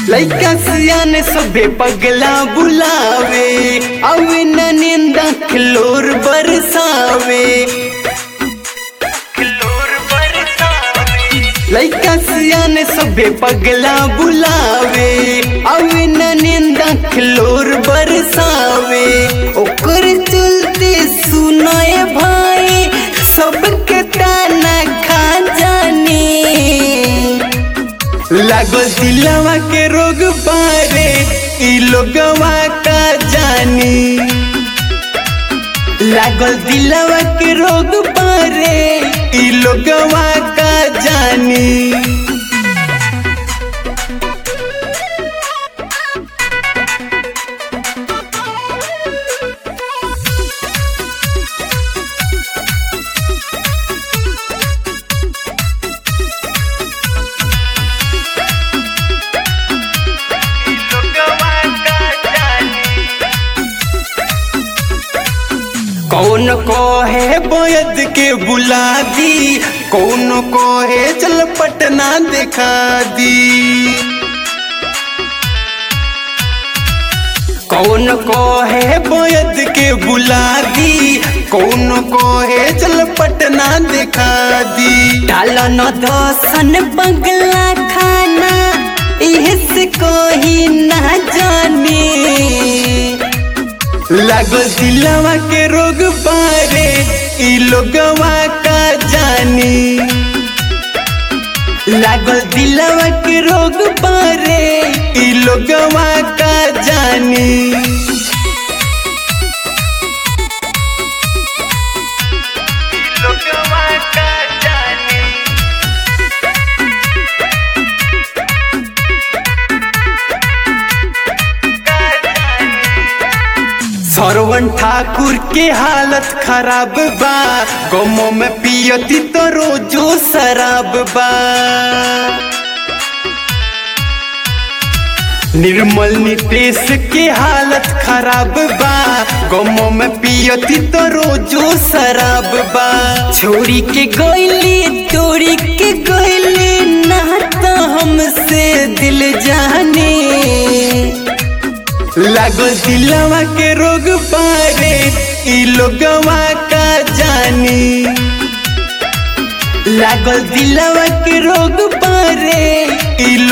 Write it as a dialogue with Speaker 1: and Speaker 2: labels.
Speaker 1: लइका सियान सबे पगला बुलावे अवे न निंदा खिलोर बरसावे लइका सियान सबे पगला बुलावे अवे न निंदा खिलोर बरसावे ओकर चलते सुनाए भाई सबके ताना खा जानी लागल दिलवा के रोग बारे ई लोगवा का जानी लागल दिलवा के रोग बारे ई लोगवा का जानी कौन को है बोयद के बुला दी कौन को है चल पटना दिखा दी कौन को है बोयद के बुला दी कौन को है चल पटना दिखा दी डाल न दसन बंगला खाना इस को ही ना जाने लागल दिलवा के रोग बारे ई लोगवा का जानी लागल दिलवा के रोग बारे ई लोगवा का जानी लोगवा का जानी सरवन ठाकुर के हालत खराब बा गमो में पियती तो रोजो शराब बा निर्मल नितेश के हालत खराब बा गमो में पियती तो रोजो शराब बा छोरी के गईली तोरी के गईली ना तो हमसे दिल जाने लागल दिलवा के रोग पारे ई लोगवा का जानी लागल दिलवा के रोग पारे ई